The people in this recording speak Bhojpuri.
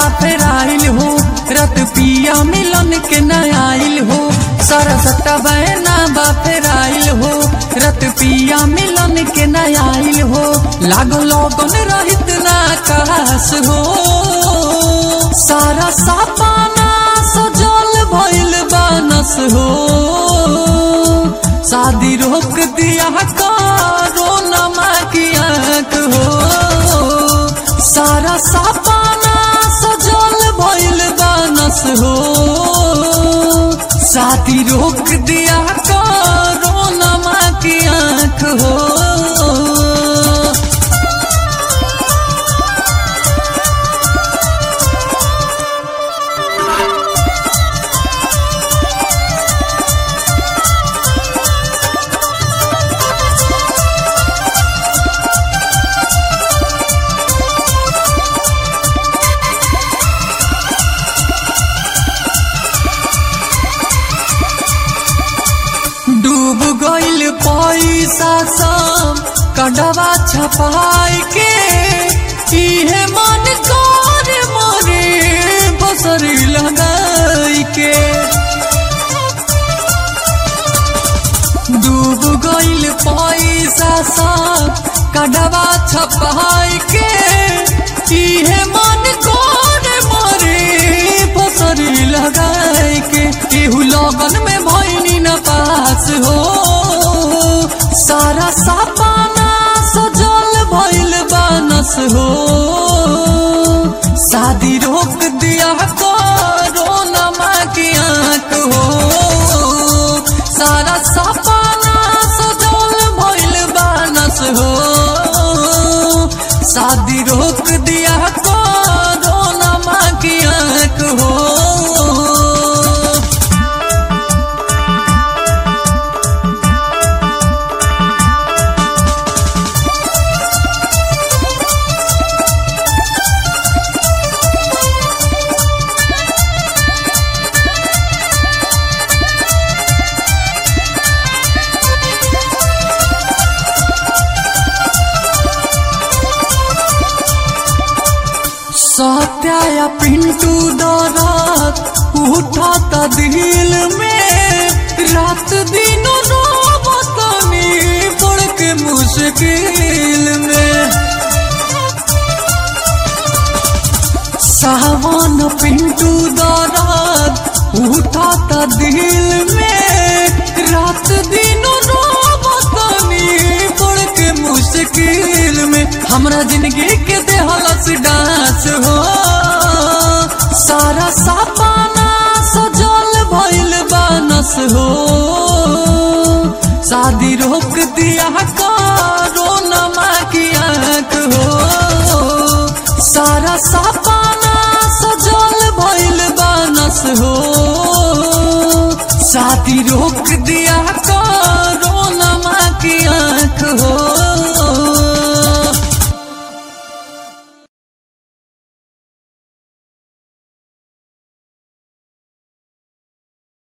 फेराइल हो रत पिया मिलन के न आइल हो सारा सट्टा बहना बा फेराइल हो रत पिया मिलन के न आइल हो लागो लगन रहित ना कास हो सारा सापाना सजल भइल बानस हो शादी रोक दिया करो नमा की आंख हो सारा सापाना सजल भइल बानस हो शादी रोक दिया करो नमा की आंख हो डूब गइल पैसा सब कडवा छपाई के इहे मन कर मोरे बसरी लगाई के डूब गइल पैसा सब कडवा छपाई के इहे मन कर मोरे बसरी लगाई के केहू लगन में भइनी न पास हो सारा सापाना सजल भइल बानस हो शादी रोक दिया करो नमा की आंख हो सारा सापाना सजल भइल बानस हो शादी रोक दिया करो नमा की आंख हो सत्या या पिंटू दौरात उठा था दिल में रात दिन रोबतनी पड़ के मुश्किल में सावन पिंटू दौरात उठा था दिल में रात दिन रोबतनी पड़ के मुश्किल में हमरा जिंदगी के देहलस डांस हो सारा सापाना सजल भइल बानस हो शादी रोक दिया करो नमा की आंख हो सारा सापाना सजल भइल बानस हो शादी रोक दिया करो